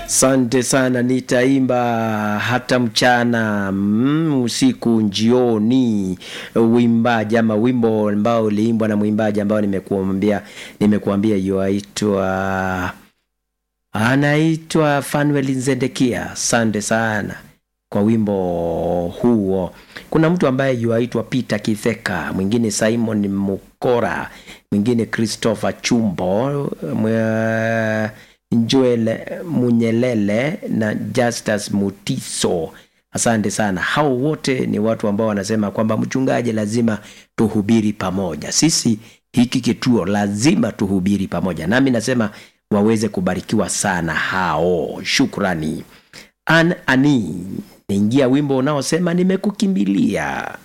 Asante sana, nitaimba hata mchana mm, usiku, njioni. Uimbaji ama wimbo ambao uliimbwa na mwimbaji ambao nimekuambia nimekuambia yuaitwa anaitwa Fanuel Nzendekia. Asante sana kwa wimbo huo. Kuna mtu ambaye yuaitwa Peter Kitheka, mwingine Simon Mukora, mwingine Christopher Chumbo, mwe- Joel Munyelele na Justus Mutiso. Asante sana. Hao wote ni watu ambao wanasema kwamba mchungaji, lazima tuhubiri pamoja. Sisi hiki kituo lazima tuhubiri pamoja, nami nasema waweze kubarikiwa sana hao. Shukrani. An ani niingia wimbo unaosema nimekukimbilia.